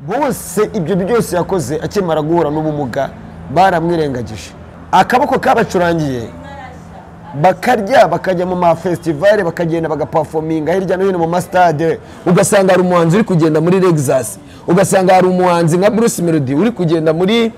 bose ibyo byose yakoze akimara guhura n'ubumuga baramwirengagije akaboko kabacurangiye bakarya bakajya mu mafesitivale bakagenda bagapafominga hirya no hino mu masitade ugasanga hari umuhanzi uri kugenda muri Lexus ugasanga hari umuhanzi nka Bruce Melody uri kugenda muri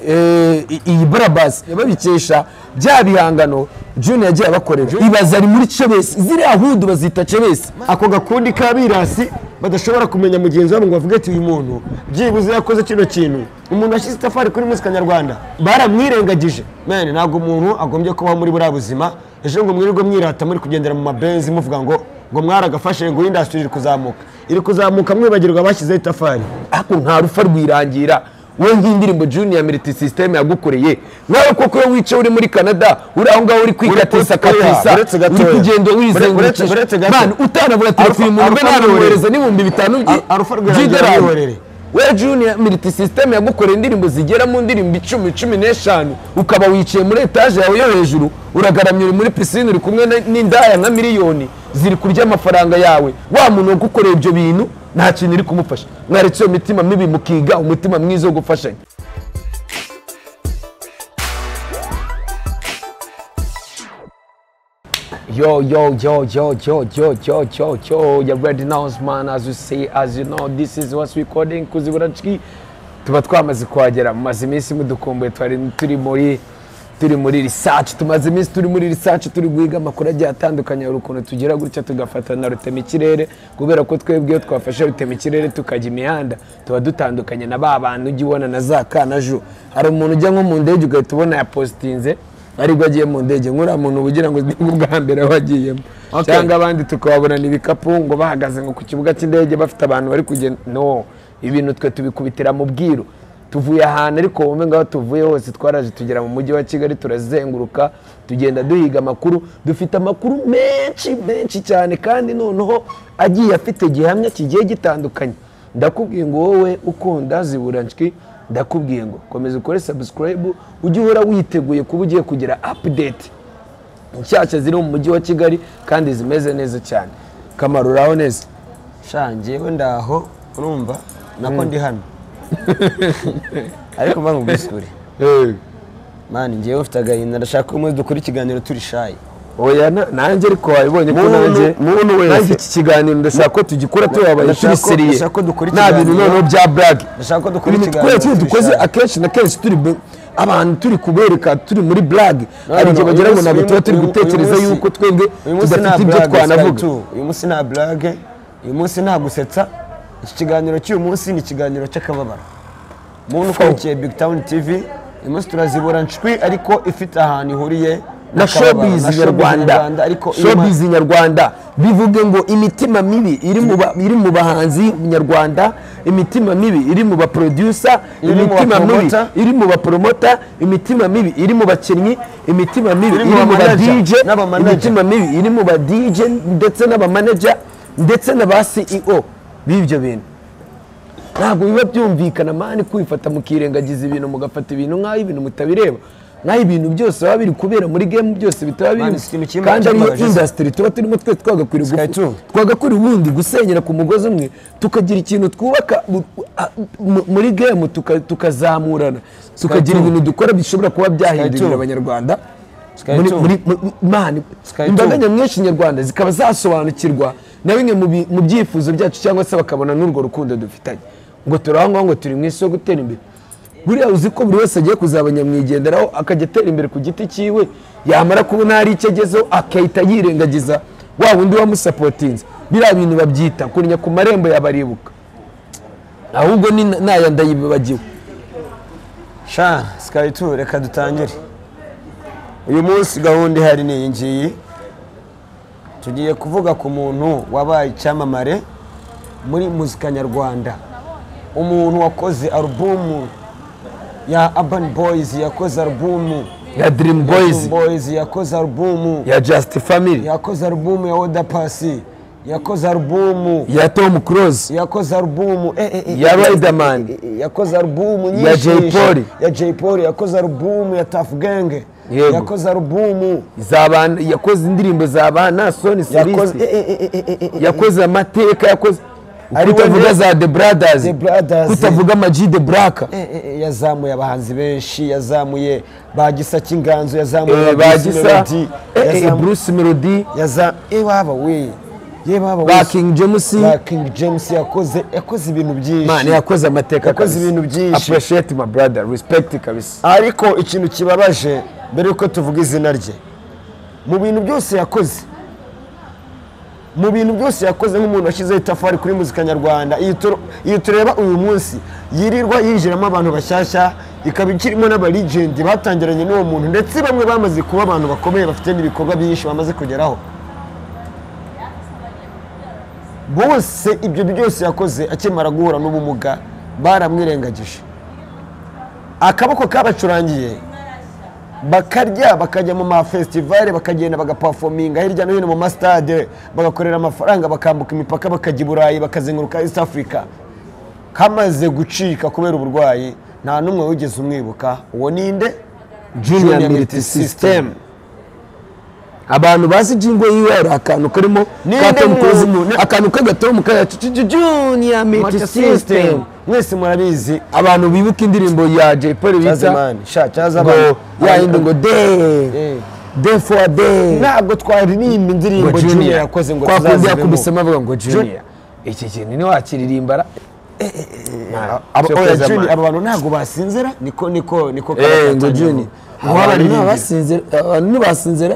eh, i- iyi barabasi babikesha bya bihangano Junior yagiye abakorera ibaza ari muri cebesi ziriya hudu bazita cebesi ako gakundi kabirasi badashobora kumenya mugenzi wabo ngo bavuge ati uyu muntu byibuze yakoze kino kintu umuntu washyize itafari kuri muzika nyarwanda baramwirengagije mene ntabwo umuntu agombye kubaho muri buriya buzima ejo ngo mwirirwe mwirata muri kugendera mu mabenzi muvuga ngo ngo mwaragafashe ngo iyi indasitiri iri kuzamuka iri kuzamuka mwibagirwa abashyizeho itafari ariko nta rufa rwirangira wowe nk'indirimbo junior militi sisiteme yagukoreye nawe koko iyo wicaye uri muri canada uri aho ngaho uri kwikatisa katisa Uretse gatoya. uri kugenda Uretse- uretse wizenguruka gato. man utanavuga ati Alpha- reka uyu muntu mbe Alpha namwohereza Rwirangira. n'ibihumbi bitanu Al- Alpha Rwirangira by'idolari yihorere. we junior militi sisiteme yagukoreye indirimbo zigera mu ndirimbo icumi cumi n'eshanu ukaba wicaye muri etaje yawe yo hejuru uragaramye uri muri pisine uri kumwe na- n'indaya nka miliyoni ziri kurya amafaranga yawe wa muntu wagukoreye ibyo bintu nta kintu iri kumufasha mwaretse iyo mitima mibi mukiga umutima mwiza wo gufashanya Yo, yo, yo, yo, yo, yo, yo, yo, yo, you ready now, man, as you see, as you know, this is what's recording, kuziburachi. Tuba twamaze kuhagera, mumaze iminsi mudukumbuye, twari turi muri turi muri research, tumaze iminsi turi muri research, turi guhiga amakuru agiye atandukanye, hari ukuntu tugera gutya tugafata na rutema ikirere, kubera ko twebwe iyo twafashe rutema ikirere tukajya imihanda, tuba dutandukanye na ba bantu ujya ubona na za kanajo. Hari umuntu ujya nko mu ndege ugahita ubona yapositinze, aribwo agiye mu ndege nk'uriya muntu ugira ngo ni ubwa mbere aho agiyemo Okay. cyangwa abandi tukababurana ibikapu ngo bahagaze ngo ku kibuga cy'indege bafite abantu bari kugenda no ibintu twe tubikubitira mu bwiru tuvuye ahantu ariko wowe ngaho tuvuye hose twaraje tugera mu mujyi wa kigali turazenguruka tugenda duhiga amakuru dufite amakuru menshi menshi cyane kandi noneho agiye afite gihamya kigiye gitandukanye ndakubwiye ngo wowe ukunda ziburanshwi ndakubwiye ngo komeza ukore sabusikarayibu ujye uhora witeguye kuba ugiye kugira apudeti nshyashya ziri mu mujyi wa kigali kandi zimeze neza cyane kamaro uraho neza shangewe ndaho urumva nako ndi hano ariko mba nkubwisukure mani ngewe ufite agahinda ndashaka ko umwe dukora ikiganiro turi shayi oya na- nanjye ariko wabibonye ko Muntu- nanjye muntu wese. nanjye iki kiganiro ndashaka ko tugikora tubabaye Ndashaka ko- tubisiriye ndashaka ko dukora nta bintu ikiganiro. noneho bya burage Ndashaka ko dukora ibintu ikiganiro twese turi dukoze shayi. akenshi na kenshi turi bu- abantu turi kubereka turi muri burage hari no, igihe no, bagira uyu ngo munsi- ntabwo tuba uyu- turi uyu gutekereza munsi- yuko twebwe uyu munsi nta tudafite ibyo blague, twanavuga Sky two. uyu munsi nta burage uyu munsi nta gusetsa iki kiganiro cy'uyu munsi ni ikiganiro cy'akababaro muntu ukurikiye big town tv uyu munsi turazibura nshwi ariko ifite ahantu ihuriye na n'akababaro, na showbiz showbiz nyarwanda, nyarwanda ariko irimo- showbiz nyarwanda bivuge ngo imitima mibi iri mu ba- iri mu bahanzi nyarwanda imitima mibi iri mu baproducer Iri mu imitima mibi bapromota. iri mu bapromota imitima mibi iri mu bakinnyi imitima mibi Iri iri mu mu ba bamanager DJ n'abamanager. imitima mibi iri mu ba DJ ndetse n'abamanager ndetse na ba CEO b'ibyo bintu ntabwo biba byumvikana mani kwifata mukirengagiza ibintu mugafata ibintu nk'aho ibintu mutabireba nk'aho ibintu byose biba biri kubera muri game byose bitaba Mani, si ikintu biri kimwe kandi ariyo cyambabaje se. indasitiri tuba turimo twese twagakwiriye Sky gufu- two. twagakwiriye ubundi gusenyera ku mugozi umwe tukagira ikintu twubaka mu- a- mu- muri game tuka- tukazamurana tukagira two. ibintu dukora bishobora kuba byahindura two. ibintu abanyarwanda Sky muri, two. muri, mu- mu- mani Sky imbaga two. nyamwinshi nyarwanda zikaba zasobanukirwa na bimwe mu bi- mu byifuzo byacu cyangwa se bakabona n'urwo rukundo dufitanye ngo turangwa ngo turi mu isi yo gutera imbere buriya uzi ko buri wese agiye kuzaba nyamwigenderaho akajya atera imbere ku giti cyiwe yamara kubona hari icyo agezeho agahita yirengagiza wa wundi wamusapotinze biriya bintu babyita kunnya ku marembo yabaribuka ahubwo ni na- n'aya ndayibagiwe sha sikayi tu reka dutangire uyu munsi gahunda ihari ni iyi ngiyi tugiye kuvuga ku muntu wabaye icyamamare muri muzika nyarwanda umuntu wakoze alubumu ya abani boyizi yakoze alubumu ya dirimu boyizi boyizi yakoze alubumu ya jasiti famili yakoze alubumu ya oda pasi yakoze alubumu ya tomu kurozi yakoze alubumu eh, eh, eh, Ya Riderman. eh, eh, yakoze alubumu nyinshi Ya Jay Polly. ya Jay Polly yakoze alubumu ya Tuff Gang Yego. yakoze alubumu zabana yakoze indirimbo za ba nasoni yakoze serisi eh, eh, eh, eh, eh, eh, eh, yakoze amateka yakoze ari we kutavuga za the brothers The Brothers. kutavuga ama G the black Eh, eh, eh, yazamuye abahanzi benshi yazamuye ba gisa cy'inganzo yazamuye Eh, ba ba Bruce gisa Melody, eh, eh, yazamu- bruce melody yaza ewaba we yebaba ba king james ba King James yakoze yakoze ibintu byinshi man yakoze amateka Yakoze kabisa. ibintu byinshi. appreciate my brother respect kabisa ariko ikintu kibabaje mbere yuko tuvuga izina rye mu bintu byose yakoze mu bintu byose yakoze nk'umuntu washyizeho itafari kuri muzika nyarwanda iyi turo- iyi tureba uyu munsi yirirwa yinjiramo abantu bashyashya ikaba ikirimo n'abarigendi batangiranye n'uwo muntu ndetse bamwe bamaze kuba abantu bakomeye bafite n'ibikorwa byinshi bamaze kugeraho bose ibyo byose yakoze akimara guhura n'ubumuga baramwirengagije akaboko kabacurangiye bakarya bakajya mu mafesitivale bakagenda bagapafominga hirya no hino mu masitade bagakorera amafaranga bakambuka imipaka bakajya i burayi bakazenguruka east africa kamaze gucika kubera uburwayi nta n'umwe wigeze umwibuka uwo ninde junior military system abantu bazi jingo yiwe hari akantu karimo Ninde katomu kozi- muntu? akantu k'agatomu kayacu junior military system mwese murabizi abantu bibuka indirimbo ya Jay Polly bita cyazimani sha ngo cyazamani ya yindi ngo Eh. de de for de ntabwo twaririmba indirimbo junior yakoze ngo twakundi tuzazibemo yakubisemo avuga ngo junior iki kintu ntiwakiririmbara aba Cyo oya kweza Junior, amani. aba bantu ntabwo basinzira niko niko niko Eh, ngo karafatanya junior ngo wabaririmbira abantu ntibasinzira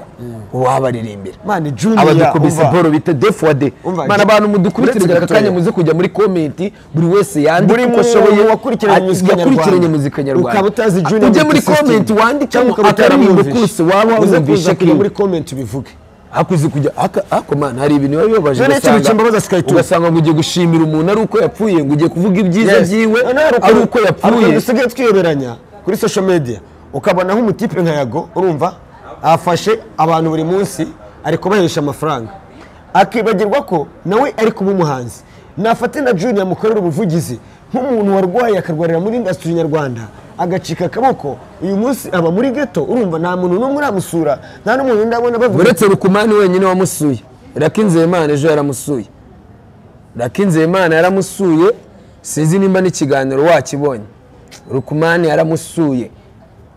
uwabaririmbira mani junior abadukubise umva, bolo bita defode Umva, mana abantu uretse mudukurikire aka gatoya. kanya muze kujya muri komenti buri wese yandike Buri uko muntu ashoboye wakurikiranye ati- muzika nyarwanda. yakurikiranye muzika nyarwanda Ukaba utazi Junior ujye muri Multisystem. komenti Cyangwa wandikemo ukaba akaririmbo utaramwumvishe. kose waba Uze wumvishe kuza kujya muri kiriya comment ubivuge hakuze kujya haka- hako mana hari ibintu biba bibabaje Junior ugasanga- ikintu kimbabaza sikayituma. ugasanga ngo ugiye gushimira umuntu ari uko yapfuye ngo ugiye kuvuga ibyiza Yes. byiwe None hari ari uko hari ukuntu yapfuye dusigaye twiyoberanya kuri social media ukabona nk'umutipe nka yago urumva afashe abantu buri munsi ari kubahesha amafaranga akibagirwa ko nawe ari kuba umuhanzi nafate na junior mukorera ubuvugizi nk'umuntu warwaye akarwarira muri indasitiri nyarwanda agacika akaboko uyu munsi aba muri geto urumva nta muntu n'umwe uramusura nta n'umuntu ndabona bavuga uretse rukumani wenyine wamusuye raki nzeyimana ejo yaramusuye raki nzeyimana yaramusuye sinzi nimba n'ikiganiro wakibonye rukumani yaramusuye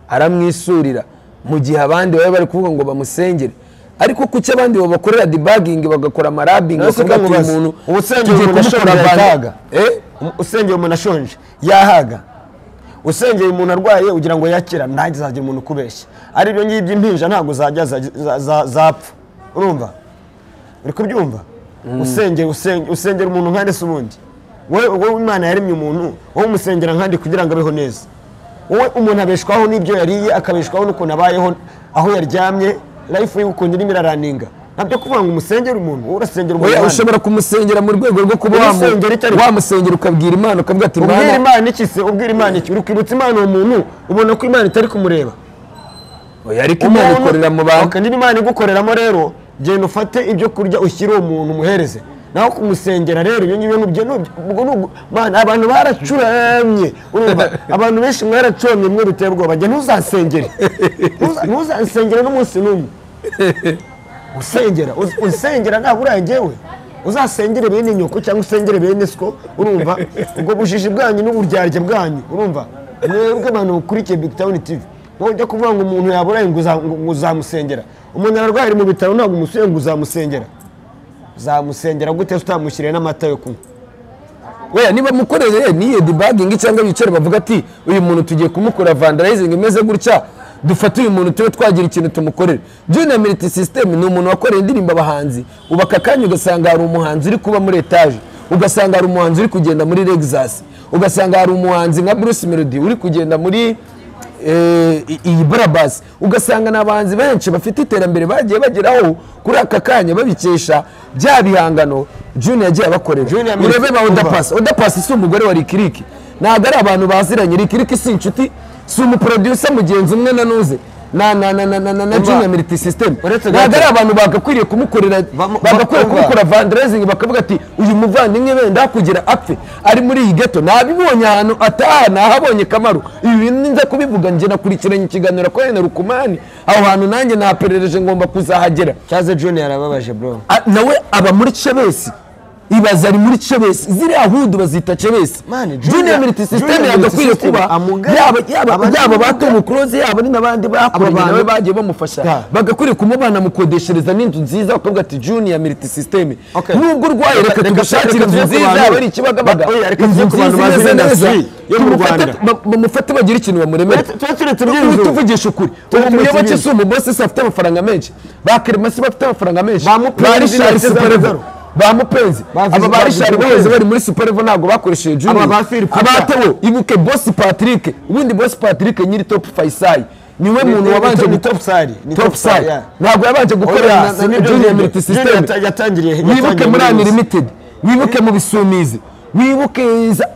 aramwisurira mu gihe abandi baba bari kuvuga ngo bamusengere ariko kuki abandi babakorera debugging bagakora amarabingi Nasi bakavuga ati uyu kamubaza, muntu ubusengero tugiye umuntu kumukora ashobora bande." yataga. Eh? Um- usengera umuntu ashonje yahaga usengera umuntu arwaye ugira ngo yakira ntazagira umuntu ukubeshya ari ibyo ngibyo impinja ntabwo zajya za- za- za- zapfa urumva uri kubyumva usengera usenge- usengera umuntu nka ndetse ubundi wowe wowe imana yaremye umuntu wowe umusengera nkandi kugira ngo abeho neza wowe umuntu abeshwaho n'ibyo yariye akabeshwaho n'ukuntu abayeho aho yaryamye life ye ukuntu irimo iraraninga ntabyo kuvuga ngo umusengere umuntu wowe urasengera Oya, umuntu ushobora kumusengera mu rwego rwo kuba wamu- Umusengera icyo ari- wamusengera ukabwira imana ukavuga ati ubwira "Mana, imana iki se ubwira imana iki uri kwibutsa imana uwo muntu ubona ko imana itari kumureba oya, ariko imana Umuntu- ikorera mu bantu Okay, niba imana igukoreramo rero genda ufate ibyo kurya ushyire uwo muntu umuhereze naho kumusengera rero ibyo ngibyo nubyo nubyo- ubwo ni ugu- Mana, abantu baracuramye urumva abantu benshi mwaracuramye mwe biteye ubwoba jya ntuzansengere Ntuza- ntuzansengere n'umunsi n'umwe usengera us- usengera ntabwo urangewe uzasengere bene inyoko cyangwa usengere bene siko urumva ubwo bujiji bwanyu n'uburyarya bwanyu urumva mwebwe abantu mukurikiye big town tv ujya kuvuga ngo umuntu yaburaye ngo uza- ngo uzamusengera umuntu ararwaye ari mu bitaro ntabwo umusuye ngo uzamusengera uzamusengera gute utamushyiriye n'amata yo kunywa weya niba mukorere n'iyo debugging cyangwa bicare bavuga ati uyu muntu tugiye kumukora vandalizing imeze gutya dufate uyu muntu tube twagira ikintu tumukorere junior military system ni umuntu wakoreye indirimbo abahanzi ubu aka kanya ugasanga hari umuhanzi uri kuba muri etaje ugasanga hari umuhanzi uri kugenda muri Lexus ugasanga hari umuhanzi nka Bruce Melody uri kugenda muri eh, i- iyi barabasi ugasanga ni abahanzi benshi bafite iterambere bagiye bageraho kuri aka kanya babikesha bya bihangano junior yagiye abakorera Junior Military- urebe ba Umva. odapasi Paccy. Oda Paccy si umugore wa Rikiriki ntabwo ari abantu baziranye Rikiriki si inshuti si umuproducer mugenzi umwe na nuze na na na na na na na Umva. junior military system Uretse ntabwo gato. ari abantu bagakwiriye kumukorera Bamu- bagakwiye umva. kumukora vandalizing bakavuga ati uyu muvandimwe wenda hakugira apfe ari muri iyi geto nabibonye ahantu ataha nahabonye kamaru ibi bintu nza kubivuga njye nakurikiranye ikiganiro kwa Henry Rukumani aho hantu nanjye naperereze ngomba kuzahagera cyaze junior yarababaje bro A- nawe aba muri cebesi ibaza ari muri cebesi ziriya hudu bazita cebesi Mane, Junior- junior military system Junior yagakwiye Military kuba System, amugari- yaba yaba abari yaba mu ba Tom Close yaba ari n'abandi bakoranye bantu- nawe bagiye bamufasha Yeah. bagakwiriye kumuba banamukodeshereza n'inzu nziza bakavuga ati junior military system Okay. nubwo urwaye Reka- reka reka- tugushakire reka inzu tuve ku nziza bantu- yaba ari ikibagabaga Ba- oya, reka inzu tuve ku bantu nziza bazi imeze neza industry yo mu tumufate Rwanda. ba- bamufate bagire ikintu bamuremera Tuba turetse iby'inzu. tuvugisha ukuri ubu turetse muyoboke iby'inzu. si umubosi se afite amafaranga menshi ba keremasi bafite amafaranga menshi Ba Mupenzi ba Richard na Superlevel. Zaro. ba mupenzi Bavuze- aba ba bavuze rishari Mupenzi. baheze bari muri superevo ntabwo bakoresheje junior Aba ba Phil Puta. abatewo ibuke bosi patrick ubundi bosi patrick nyiri top faisal niwe Ni- muntu ni- wabanje ni guto- Top Side, ni top Top Side, side yeah. ntabwo yabanje Oya, gukorera na- na- junior Junior military Junior system yata- yatangiriye- wibuke yatangiriye muri muri Yose. unlimited wibuke mu bisumizi wibuke za-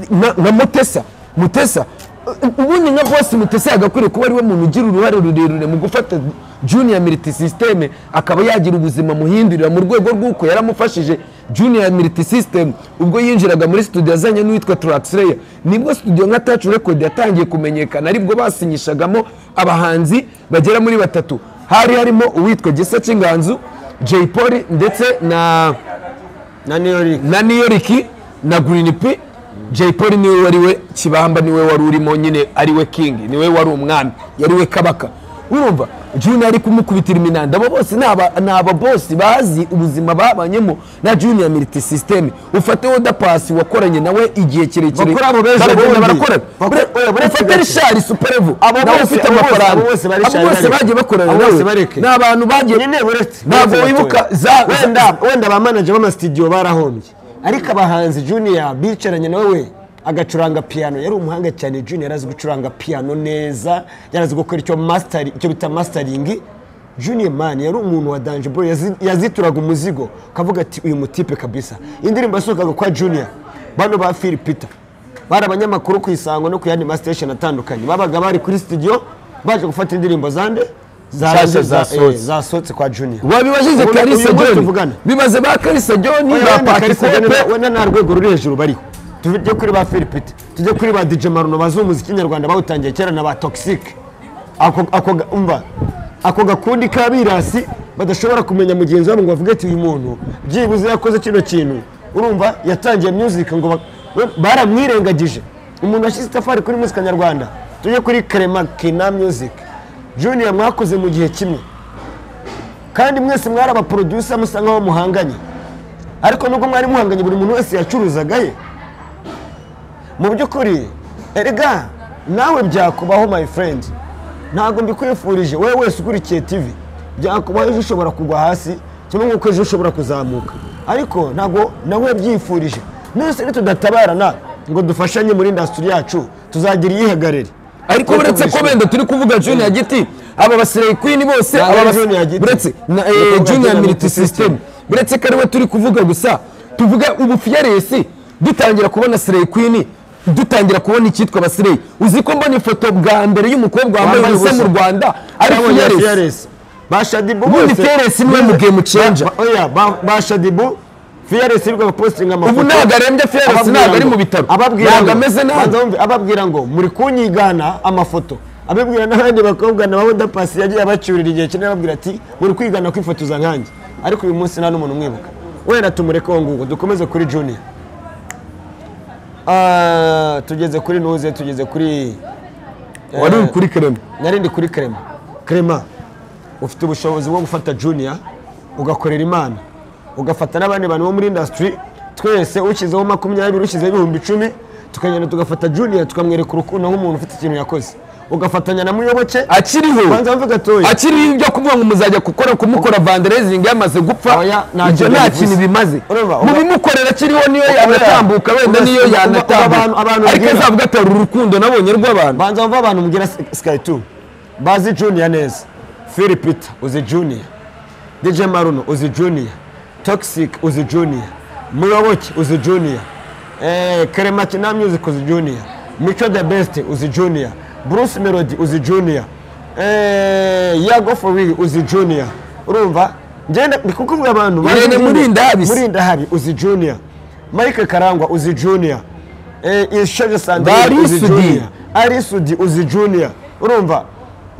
na- na mutesa mutesa u- ubundi nka bosi mutesa yagakwiriye kuba ariwe muntu ugira uruhare rurerure mu gufata junior military system akaba yagira ubuzima muhindurira mu rwego rw'uko yaramufashije junior military system ubwo yinjiraga muri studio azanye n'uwitwa turaxleya nibwo studio nka touch record yatangiye kumenyekana aribwo basinyishagamo abahanzi bagera muri batatu hari harimo uwitwa gisa cy'inganzu jay polly ndetse na na New York na niyo riki na girini pi jay paul niwe wari we kibamba niwe wari urimo nyine ari we kingi niwe wari umwami yari we kabaka urumva junior ari kumukubitira iminanda abo bose ni aba- ni ababosi bazi ubuzima babanyemo na junior military system ufate woda pasi wakoranye nawe igihe kirekire Bakora abo beza baragenda bombi. barakorana Bakora- oya, Ure- buretse ufate gake. rishari superevu Abo nawe bose- ufite abo bose- amafaranga abo bose bari abo Richard bose bareke. bagiye bakorana Abo bose nawe bareke. ni abantu bagiye nyine buretse ntabwo buretse wibuka batoya. za wenda wenda ba manager b'amasitidiyo barahombye ariko abahanzi junior bicaranye nawe we agacuranga piano yari umuhanga cyane junior yarazi gucuranga piano neza yarazi gukora icyo mastari icyo bita mastering junior man yari umuntu wa danje bro yazi- yazituraga umuzigo kavuga ati uyu mutipe kabisa indirimbo yasohokaga kwa junior bano ba Phil Peter bari abanyamakuru ku isango no ku yandi masitesheni atandukanye babaga bari kuri studio baje gufata indirimbo zande Nshyashya zarangiye- za- zasohotse. eh, zasohotse kwa junior wabibaje Ubundi karisa uyu munsi joni tuvugana. bimaze ba karisa joni Oya, ba wenda Kalisa Jane patikope na- wenda nta rwego ruri hejuru bariho tujye kuri ba Philipite tujye kuri ba DJ Maruno bazi umuziki nyarwanda bawutangiye kera na ba Toxic ako ako ga- umva ako gakundi kabirasi badashobora kumenya mugenzi wabo ngo bavuge ati uyu muntu byibuze yakoze kino kintu urumva yatangiye music ngo ba- we- baramwirengagije umuntu washyize itafari kuri muzika nyarwanda tujye kuri Clement Kina Music Junior mwakoze mu gihe kimwe kandi mwese mwari abaproducer musa nkaho muhanganye ariko nubwo mwari muhanganye buri muntu wese yacuruzaga ye mu by'ukuri erega nawe byakubaho my friend ntabwo mbikwifurije wowe wese ukurikiye tv byakubaho ejo ushobora kugwa hasi kimwe nk'uko ejo ushobora kuzamuka ariko ntabwo nawe byifurije nese tudatabarana ngo dufashanye muri indasitiri yacu tuzagira iyihagarire ariko uretse ko benda turi kuvuga junior giti aba basirayi queen bose Ntabwo aba ari bas- Junior Giti. uretse na, eh, Ni ukuvuga junior Junior military Military system System. uretse ko ariwe turi kuvuga gusa tuvuga ubu fiyaresi dutangira kubona sireyi queen dutangira kubona icyitwa basireyi uzi ko mbona ifoto bwa mbere y'umukobwa wambaye Wambaye ubusa mu ubusa. rwanda ari fiyaresi fiyaresi bashadibu ubundi fiyaresi niwe mu game changer oya ba- ba shadibu fiyaresi rwa posting amafoto ubu ntabwo arembye fiyaresi Ababwira ntabwo ari ngo- mu bitaro ababwira ntabwo ngo- ameze nabi banza wumve, ababwira ngo muri kunyigana amafoto ababwira n'abandi bakobwa nabo dapasi yagiye abacyurira igihe kinini ababwira ati muri kwigana kwifotoza nkanjye ariko uyu munsi nta n'umuntu umwibuka wenda tumureke uwo nguwo dukomeze kuri junior Ah, tugeze kuri nuze tugeze kuri wari uri kuri kereme nari ndi kuri Clement Clement ufite ubushobozi bwo gufata junior ugakorera imana ugafata n'abandi bantu bo muri industry twese ushyizeho makumyabiri ushyizeho ibihumbi icumi tukagenda tugafata junior tukamwereka urukundo nk'umuntu ufite ikintu yakoze ugafatanya na muyoboke akiriho banza mvuga atoya akiriho ibyo kuvuga ngo muzajya gukora kumukora vanderezingi yamaze gupfa Oya, nta ibyo kintu nta bivuze. kintu bimaze Urumva, uba- mubimukorera akiriho niyo yanatambuka wenda Uba- niyo uba- abantu- yanatambuka abantu ariko bagira- azavuga ati hari urukundo nabonye rw'abantu banza wumve abantu mbwira sky 2 bazi junior neza phil peter uzi junior dj maruno uzi junior toxic uzi junior muyoboke uzi junior eh, Clement na music uzi junior mico the best uzi junior bruce melody uzi junior eh, yago for real uzi junior urumva ngenda ndi kukuvuga abantu bazi Irene Junior. Murindahabi se. murindahabi uzi junior mike karangwa uzi junior eh, ishaje sandrine uzi Barisudi. junior ari sudi uzi junior urumva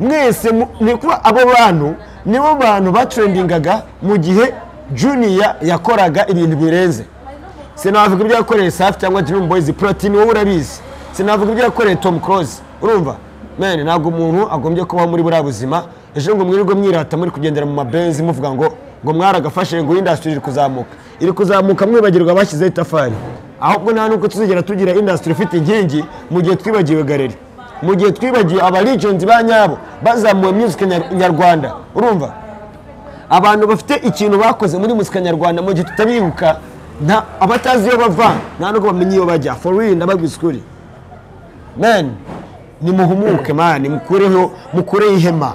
mwese mu- ni kuba abo bantu nibo bantu batrendingaga mu gihe junior yakoraga ibintu birenze sinavuga ibyo yakoreye safi cyangwa Dream Boys platini wowe urabizi sinavuga ibyo yakoreye Tom Close urumva mene ntabwo umuntu agombye kubaho muri buriya buzima ejo ngo mwirirwe mwirata muri kugendera mu mabenzi muvuga ngo ngo mwaragafashe ngo industry iri kuzamuka iri kuzamuka mwibagirwa abashyizeho itafari ahubwo nta n'uko tuzigera tugira industry ifite inkingi mu gihe twibagiwe galeri mu gihe twibagiwe aba regions ba nyabo bazamuwe music nyar- nyarwanda urumva abantu bafite ikintu bakoze muri muzika nyarwanda mu gihe tutabibuka nta abatazi iyo bava nta nubwo bamenya iyo bajya for real ndababwiza ukuri man nimuhumuke man mukureho mukureho ihema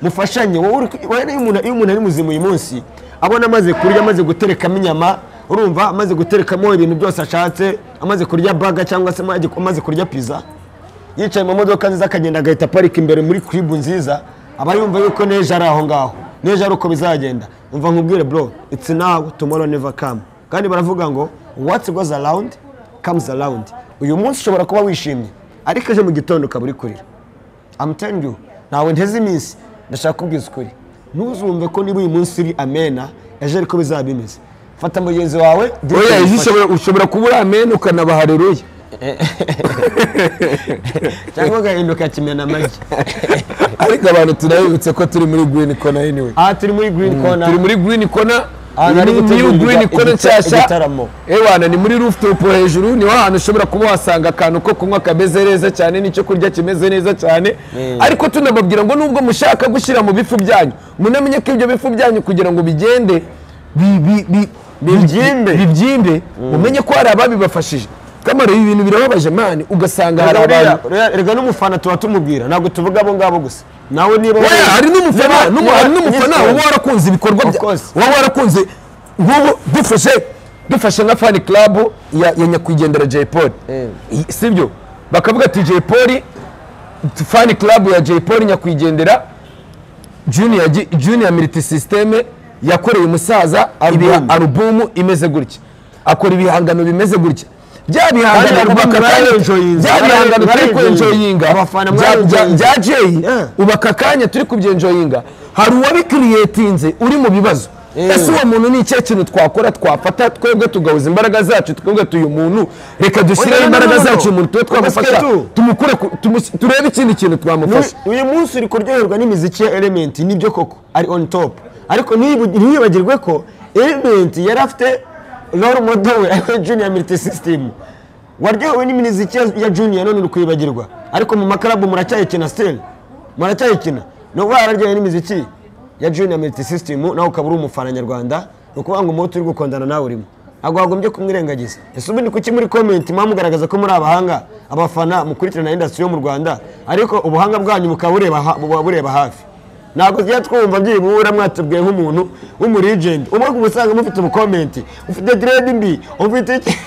mufashanye wowe uri ku- wowe rero iyo umuntu- iyo umuntu ari muzima uyu munsi abona amaze kurya amaze guterekamo inyama urumva amaze guterekamo ibintu byose ashatse amaze kurya baga cyangwa se amaze- amaze kurya pizza yicaye mu modoka nziza akagenda agahita parika imbere muri kiribu nziza aba yumva yuko n'ejo ari aho ngaho n'ejo ari uko bizagenda umva nkubwire bro it's now tomorrow never come kandi baravuga ngo what goes around comes around uyu munsi ushobora kuba wishimye ariko ejo mu gitondo ukaba uri kurira I'm telling you ntawe nteze iminsi ndashaka kubwiza ukuri ntuzumve ko niba uyu munsi uri amena ejo ariko bizaba bimeze fata mugenzi wawe oya ejo ufashe. ushobora- ushobora kuba uri amene ukanaba hareruya cyangwa ugahinduka kimena amagi ariko abantu turabibutse ko turi muri green corner anyway aha turi muri green corner turi muri green corner Aha iyi bari ni new gutegura green igita- corner nshyashya igitaramo. ewana ni muri rooftop hejuru niho hantu ushobora kuba wahasanga akantu ko kunywa kameze neza cyane n'icyo kurya kimeze neza cyane ariko tunababwira ngo nubwo mushaka gushyira mu bifu byanyu munamenye ko ibyo bifu byanyu kugira ngo bigende bi- bi- bi- Bibyimbe. bibyimbe mumenye ko hari ababibafashije kamaro ibi bintu birababaje mani ugasanga hari abantu Ruriya- ruriya- erega n'umufana tuba tumubwira ntabwo tuvuga abo ngabo gusa nawe niba Oya, wari- hari n'umufana niba- n'umu- niba- hari n'umufana yes, uba warakunze ibikorwa Of bya- course. uba warakunze nk'ubu dufashe dufashe nka fani club ya, ya nyakwigendera Jay Polly I- sibyo bakavuga ati Jay Polly fani club ya Jay Polly nyakwigendera junior Gi- junior military system yakoreye umusaza ibiha- alubumu imeze gutya akora ibihangano bimeze gutya bya Kandi bihangano abafana ubaka akanya- baraenjoyinga. bya bihangano turi Baraenjoyinga. kuenjoyinga Abafana bya- bya- baraenjoyinga. bya jay Yeah. ubu aka kanya turi kubyenjoyinga hari uwabikiriyetinze uri mu bibazo ese uwo muntu ni ikihe kintu twakora twafata twebwe tugahuza imbaraga zacu twebwe tuyu muntu reka Oya, dushyireho no, no, imbaraga no, no. zacu umuntu tube Basket twamufasha too. tumukure ku- tumus- turebe ikindi kintu twamufasha Uyu- uyu munsi uri kuryoherwa n'imiziki ya element nibyo koko ari on top ariko ntiyibu- ntiyibagirwe ko element yari afite role model we ariwe junior military system waryohewe n'imiziki ya- ya junior none uri kuyibagirwa ariko mu makarabu muracyayikina still muracyayikina ni ukuvuga yararyohewe n'imiziki ya junior military system nawe ukaba uri umufana nyarwanda ni ukuvuga ngo umuti uri gukundana nawe urimo ntabwo wagombye kumwirengagiza ese ubundi kuki muri comment muba mugaragaza ko muri abahanga abafana mukurikirana industry yo mu rwanda ariko ubuhanga bwanyu bukaba bureba ha- buba bureba hafi ntabwo tujya twumva byibura mwatubwiye nk'umuntu w'umuregent uba usanga mufite ubukomenti ufite dread mbi ufite iki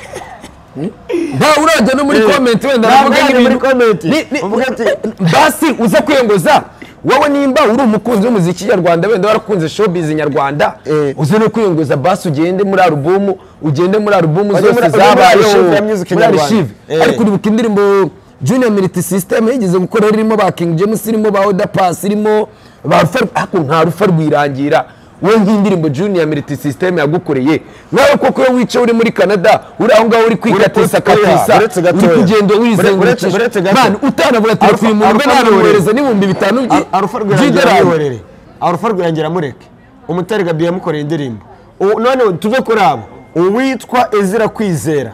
ntawe urajya no muri Eh. komenti wenda Ntawe aravuga urajya muri nk'ibintu comment. Ni- ni- Uvuga ati- basi uza kwiyengoza wowe nimba uri umukunzi w'umuziki nyarwanda wenda warakunze showbiz nyarwanda Eh. uze no kwiyengoza basi ugende muri alubumu ugende muri alubumu Bajya zose muri- zabayeho muri archive ya music muri nyarwanda. archive Eh. ariko uribuka indirimbo junior military system yigeze gukora irimo ba king james irimo ba oda pass irimo ba rufa ariko nta rufa rwirangira wowe nk'indirimbo junior military system yagukoreye nawe koko iyo wicaye uri muri canada uri aho ngaho uri kwikatisa Uri- oya, katisa uretse uri gatoya. kugenda Uretse- uretse wizengurukisha gato. Man, utanavuga Alpha- telefoni umuntu Alpha mbe namwohereza Rwirangira. n'ibihumbi bitanu by- arufa by'idolari. rwirangira arufa rwirangira mureke umutare gabi yamukoreye indirimbo Ubu- none tuve kuri abo uwitwa ezira kwizera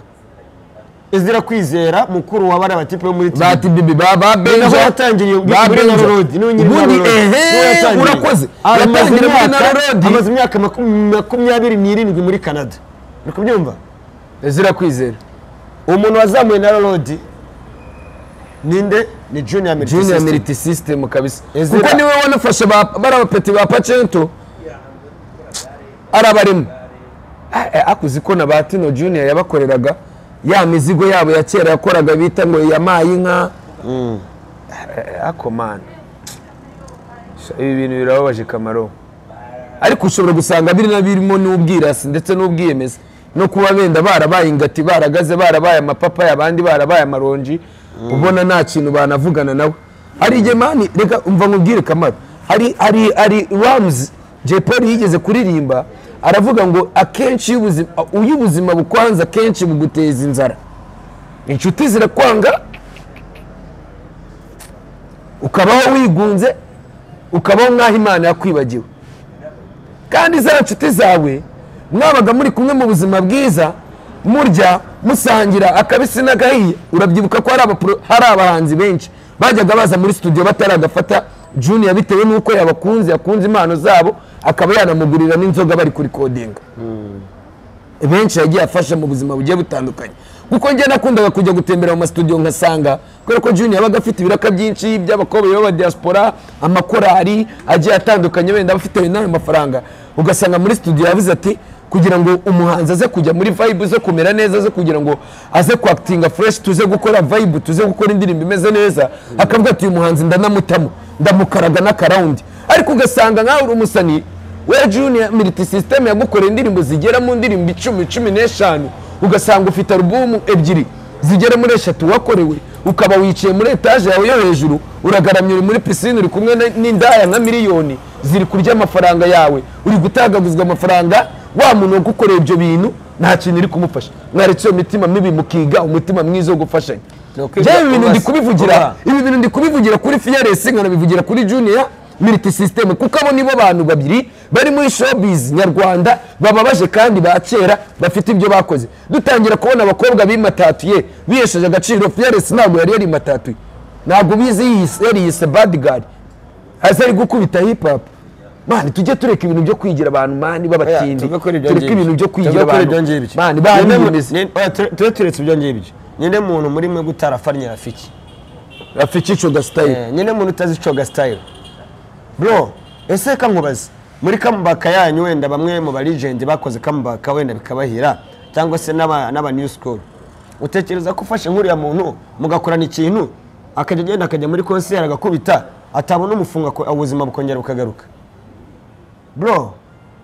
ezira kwizera mukuru wa bariya batipe bo muri ba tibi tibibi ba ba naho benja yatangiriye ba muri Benja. narorodi niwe nyiri ubundi Narorodi. Niwe ehe yatangiriye. urakoze Amaze yatangira muri imyaka- narorodi amaze imyaka makum- makumyabiri n'irindwi muri canada uri kubyumva zira kwizera umuntu wazamuye narorodi ninde ni junior military junior system military system kabisa Ezra. kuko niwe wanafashe ba bariya bapeti ba pacento arabarimo akuze ko na ba tino junior yabakoreraga ya mizigo yabo ya kera yakoraga bita ngo yamaye inka ako mana ibi bintu birababaje kamaro ariko ushobora gusanga biri na birimo n'ubwirasi ndetse n'ubwiyemezi no kuba benda barabaye ingati baragaze barabaye amapapayi abandi barabaye amaronji ubona nta kintu banavugana nawe hari igihe mani reka umva nkubwire kamaro hari hari hari ramuzi jay paul yigeze kuririmba aravuga ngo akenshi iyo ubuzima- iyo ubuzima bukwanze akenshi buguteza inzara inshuti zirakwanga ukabaho wigunze ukabaho nk'aho imana yakwibagiwe kandi za nshuti zawe mwabaga muri kumwe mu buzima bwiza murya musangira akabisi n'agahiye urabyibuka ko hari abapro- hari abahanzi benshi bajyaga baza muri studio bataragafata junior bitewe n'uko yabakunze yakunze impano zabo akaba yanamugurira n'inzoga bari kurikodinga benshi yagiye afasha mu buzima bugiye butandukanye kuko njye nakundaga kujya gutembera mu masitudiyo nkasanga kubera ko junior yabaga afite ibiraka byinshi by'abakobwa b'aba diaspora amakorari agiye atandukanye wenda abafite n'ayo mafaranga ugasanga muri studio yavuze ati kugira ngo umuhanzi aze kujya muri vibe zo kumera neza zo kugira ngo aze kwakitinga fresh tuze gukora vibe tuze gukora indirimbo imeze neza akavuga ati uyu muhanzi ndanamutamo ndamukaraga n'akarawundi ariko ugasanga nkaho uri umusani we junior militi system yagukoreye indirimbo zigera mu ndirimbo icumi cumi n'eshanu ugasanga ufite alubumu ebyiri zigera muri eshatu wakorewe ukaba wicaye muri etaje yawe yo hejuru uragaramye uri muri pisine uri kumwe na- n'indaya nka miliyoni ziri kurya amafaranga yawe uri gutagaguzwa amafaranga wa muntu wagukoreye ibyo bintu nta kintu iri kumufasha mwaretse iyo mitima mibi mukiga umutima mwiza wo gufashanya kwiga njyewe ibi bintu ndi kubasa- kubaha. kubivugira ibi bintu ndi kubivugira kuri fearless nkanabivugira kuri junior militi system kuko abo nibo bantu babiri bari muri showbiz nyarwanda bababaje kandi ba kera bafite ibyo bakoze dutangira kubona abakobwa bimatatuye bihesheje agaciro fearless ntabwo yari yarimatatuye ntabwo bizi yiyise- yariyise bad girl hasi ari gukubita hip hop mani tujye tureka ibintu byo kwigira abantu mani b'abatindi tuve kuri ibyo tureka ngibyo. ibintu byo kwigira Tuve kuri abantu ibyo ngibyo. mani Ninde mu- bariyemeza ni- oya, ture- tube turetse ibyo ngibyo nyine muntu muri mwe gutarafanye rafiki rafikico gasitayile Eh, nyine muntu utazi coga style bro ese ka nkubaze muri kamubaka yanyu wenda bamwe mu baligende bakoze kamubaka wenda bikabahira cyangwa se n'aba n'aba new school utekereza ko ufashe nk'uriya muntu mugakorana ikintu akajya agenda akajya muri konseri agakubita atabona umufunga ko- ubuzima bukongera bukagaruka bro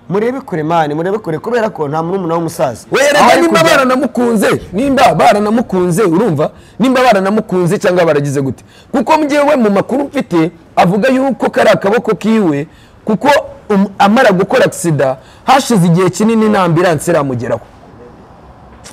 murebe kure mani murebe kure kubera ko nta murumuna w'umusaza Aho werega ari nimba kujya- baranamukunze nimba baranamukunze urumva nimba baranamukunze cyangwa baragize gute kuko mgewe mu makuru mfite avuga yuko kari akaboko kiwe kuko um- amara gukora agisida hashize igihe kinini nta ambiranse iramugeraho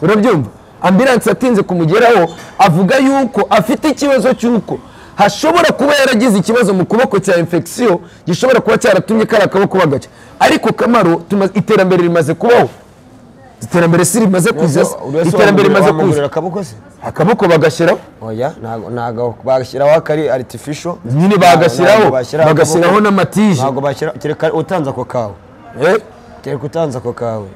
urabyumva ambiranse atinze kumugeraho avuga yuko afite ikibazo cy'uko hashobora kuba yaragize ikibazo mu kuboko cya infection gishobora kuba cyaratumye kari akaboko bagacya ariko kamaro tuma- iterambere rimaze kubaho iterambere si rimaze kuza se? Uriya se iterambere rimaze wamugurira- wamugurira kuza akaboko se akaboko bagashyiraho oya ntago ntago bagashyiraho akari artificial nyine bagashyiraho bagashyiraho n'amatije ntabwo bashyira kereka utanze ako kawe Eh, kereka utanze ako kawe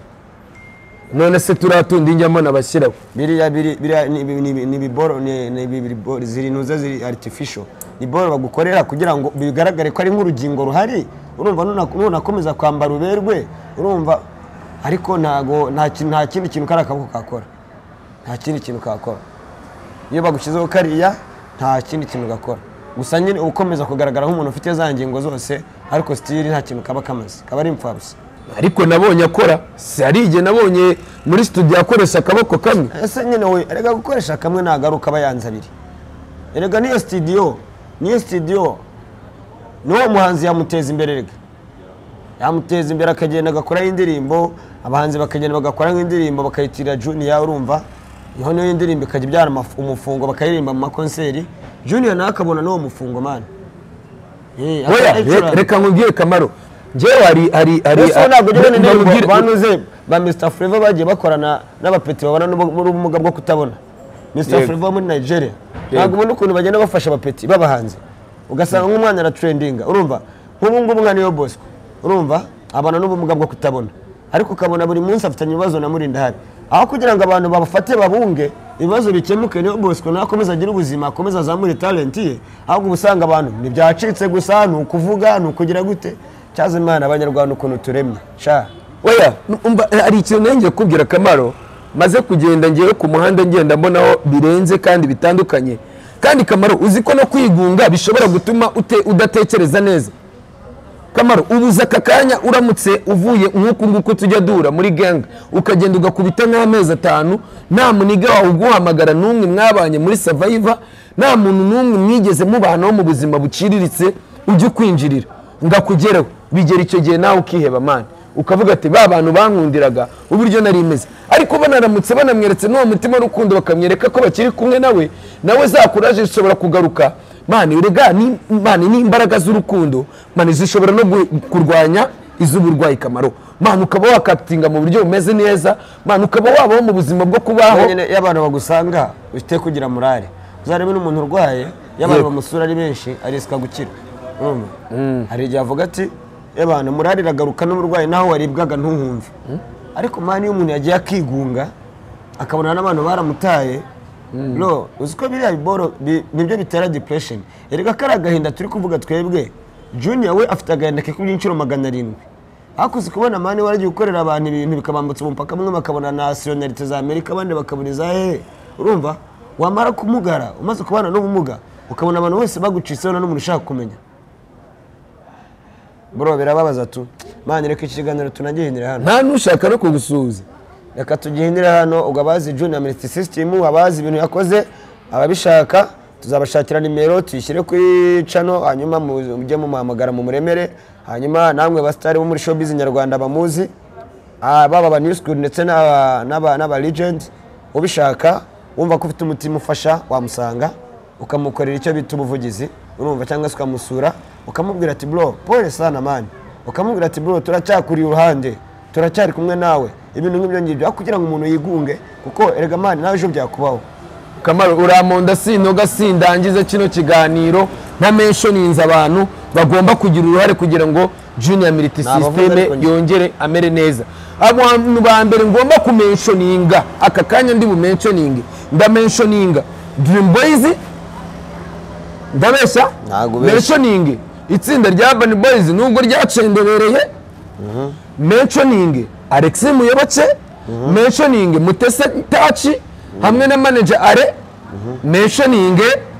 none se turiya tundi njyamo nabashyiraho biriya biri- biriya ni ibi- ni ibi- ni ibiboro ni ni ibi- biboro- ziri ntuze ziri artificial ni boro bagukorera kugira ngo bigaragare ko ari nk'urugingo ruhari urumva nuna- nunakomeza kwambara uberwe urumva ariko ntago nta ki- nta kindi kintu kari akaboko kakora nta kindi kintu kakora iyo bagushyizeho kariya nta kindi kintu gakora gusa nyine uba ukomeza kugaragara nk'umuntu ufite za ngingo zose ariko sitiri nta kintu kaba kamaze kaba ari imfabusa ariko nabonye akora si hari igihe nabonye muri studio akoresha akaboko kamwe ese nyine we erega gukoresha kamwe nagaruka aba yanze abiri erega niyo sitidiyo niyo sitidiyo niwo muhanzi yamuteza imbere erega yamuteza imbere akagenda agakoraho indirimbo abahanzi bakagenda bagakoraho indirimbo bakayitirira juniya urumva niho niyo indirimbo ikajya ibyara amaf- umufungo bakayiririmba mu makonseri juniya nawe akabona n'uwo mufungo mani Eh, oya re- akaba yayicuranga. reka nkubwire kamaro ngewe hari hari hari Ese ntabwo njyewe mba- n'indirimbo mbabwire- banuze ba Mr Flavour bagiye bakorana n'abapeti babana n'ubu- n'ubumuga bwo kutabona Mr Yego. Flavour wo muri Nigeria ntabwo ubona ukuntu bagenda bafasha abapeti babahanze ugasanga nk'umwana aratrendinga urumva nk'ubu ngubu nka niyo bosco urumva abana n'ubumuga bwo kutabona ariko ukabona buri munsi afitanye ibibazo na murindahari aho kugira ngo abantu babafate babunge ibibazo bikemuke niyo bosco nawe akomeze agire ubuzima akomeze azamure talenti ye ahubwo uba usanga abantu ntibyacitse gusa ni ukuvuga ni ukugira gute cyaza imana abanyarwanda ukuntu turemye sha oya umva eh, hari ikintu nanjye kubwira akamaro maze kugenda ngewe ku muhanda ngenda mbonaho birenze kandi bitandukanye kandi kamaro uzi ko no kwigunga bishobora gutuma ute, udatekereza neza kamaro ubuze aka kanya uramutse uvuye nk'uku nguku tujya duhura muri gang ukagenda ugakubita nk'amezi atanu nta muniga wawe uguhamagara n'umwe mwabanye muri survivor nta muntu n'umwe mwigeze mubanaho mu buzima buciriritse ujye ukwinjirira ngo akugereho bigera icyo gihe nawe ukiheba mani ukavuga ati ba bantu bankundiraga uburyo nari meze ariko banaramutse banamweretse n'uwo mutima w'urukundo bakamwereka ko bakiri kumwe nawe nawe za kuraje zishobora kugaruka mani urega ni mani ni imbaraga z'urukundo mani zishobora no gu- kurwanya iz'uburwayi kamaro mani ukaba wakatinga mu buryo bumeze neza mani ukaba wabaho mu buzima bwo kubaho nyine iyo abantu bagusanga ufite kugira murare uzarebe n'umuntu urwaye iyo abantu Yego. bamusura ari benshi arisika gukira urumva hari igihe avuga ati iyo abantu murare iragaruka n'uburwayi naho waribwaga ntuhumve ariko mani iyo umuntu yagiye akigunga akabona n'abantu baramutaye no uzi ko biriya biboro bi- nibyo bitera depression erega kari agahinda turi kuvuga twebwe junior we afite agahinda ke kubw'inshuro magana arindwi hakuze kubona mani waragiye ukorera abantu ibintu bikabambutsa umupaka bamwe bakabona nasiyonalite za amerika abandi bakabona iza hehe urumva wamara kumugara umaze kubana n'ubumuga ukabona abantu bose baguciseho nta n'umuntu ushaka kumenya bro birababaza tu mani reka iki kiganiro tunagihinire hano nta n'ushaka no kugusuhuza reka tugihinire hano ubwo abazi junior military system abazi ibintu yakoze ababishaka tuzabashakira nimero tuyishyire kuri cano hanyuma mu- mujye mumuhamagara mumuremere hanyuma namwe basitari bo muri showbiz nyarwanda bamuzi ah, baba aba new school ndetse n'aba- n'aba n'aba legend ubishaka wumva ko ufite umutima ufasha wamusanga ukamukorera icyo bita ubuvugizi urumva cyangwa se ukamusura ukamubwira ati bro pole sana mani ukamubwira ati bro turacyakuriye uruhande turacyari kumwe nawe ibintu nk'ibyo ngibyo ariko kugira ngo umuntu yigunge kuko erega mani nawe ejo byakubaho kamaro uramponda sintoga sindangiza kino kiganiro ntamenshoninze abantu bagomba kugira uruhare kugira ngo junior militi abavuzi sisiteme ariko njye. yongere amere neza abantu ba mbere ngomba kumenshoninga aka kanya ndi bumenshoninge ndamenshoninga dream boys ndabeshya Ntago ubeshya. menshoninge itsinda rya urban boys nubwo ryacenderereye mentioning Alex Muyoboke mentioning Mutesa Tachi hamwe na manager Are mentioning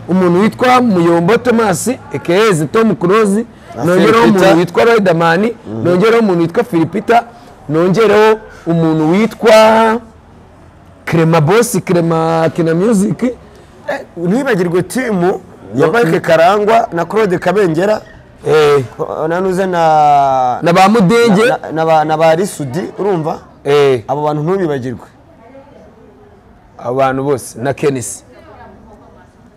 umuntu witwa Muyombo Thomas ekeze Tom Close nongeraho Philipita. umuntu witwa Riderman nongeraho umuntu witwa Philipita nongeraho umuntu witwa Clema Boss Clema Kina Music ntibagirwe timu ya Mike Karangwa na Claude Kabengera eh, nanuze na na ba Mudenge na- na ba- na ba Risudi urumva eh, abo bantu ntubibagirwe abantu bose na Kenisi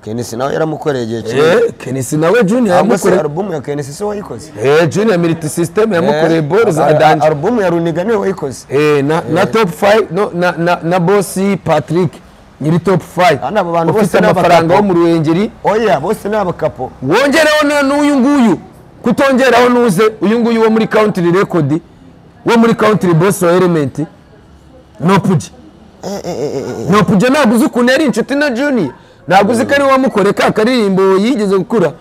Kenisi nawe yaramukoreye igihe kinini eh, Kenisi nawe Junior ahubwo se yamukoreye alubumu ya Kenisi se wayikoze Eh, junior militi sisiteme yamukoreye Eh, boro za al- danje alubumu ya Runiga niwe wayikoze Eh, na, na top 5 no, na, na, na bosi patrick nyiri top 5 Hano abo bantu ufite bose ni amafaranga abakapo. wo mu ruhengeri oya bose ni abakapo wongeraho na- n'uyu nguyu kutongeraho nuze uyu nguyu wo muri country record wo muri country boss wa element nopuge nopuge ntabwo uzi ukuntu yari inshuti na junior ntabwo uzi ko ari we wamukoreye ka karirimbo yigeze gukura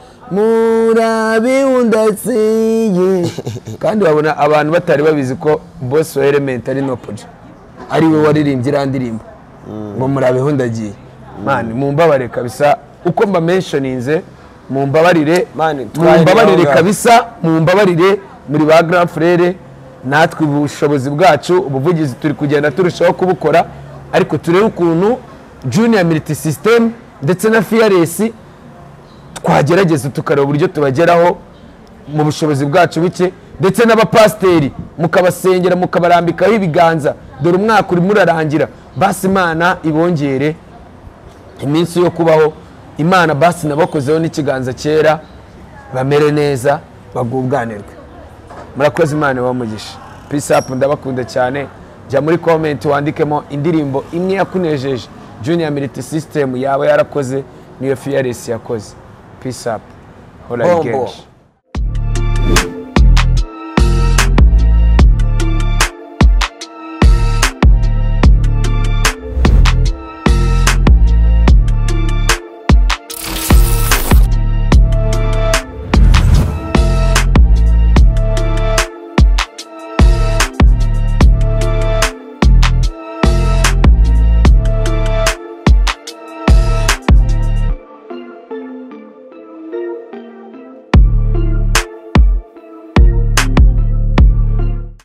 murabiwundatsiye kandi babona abantu batari babizi ko boss wa element ari nopuge ari we waririmbye iriya ndirimbo ngo murabeho ndagiye mani mumbabare kabisa uko mbamenshoninze mumbabarire Mani, twahiriye mumbabarire aho ngaho. kabisa mumbabarire muri ba grand frere natwe ubushobozi bwacu ubuvugizi turi kugenda turushaho kubukora ariko turebe ukuntu junior militi system ndetse na fearless twagerageza tukareba uburyo tubageraho mu bushobozi bwacu buke ndetse n'abapasiteri mukabasengera mukabarambikaho ibiganza dore umwaka urimo urarangira basi imana ibongere iminsi yo kubaho imana basi nabakozeho n'ikiganza cyera bamere neza bagubwanirwe murakoze imana ibamugisha peace up ndabakunda cyane jya muri comment wandikemo indirimbo imwe yakunejeje junior militi system yaba yarakoze niyo fearless yakoze peace up All right, Bombo. genshi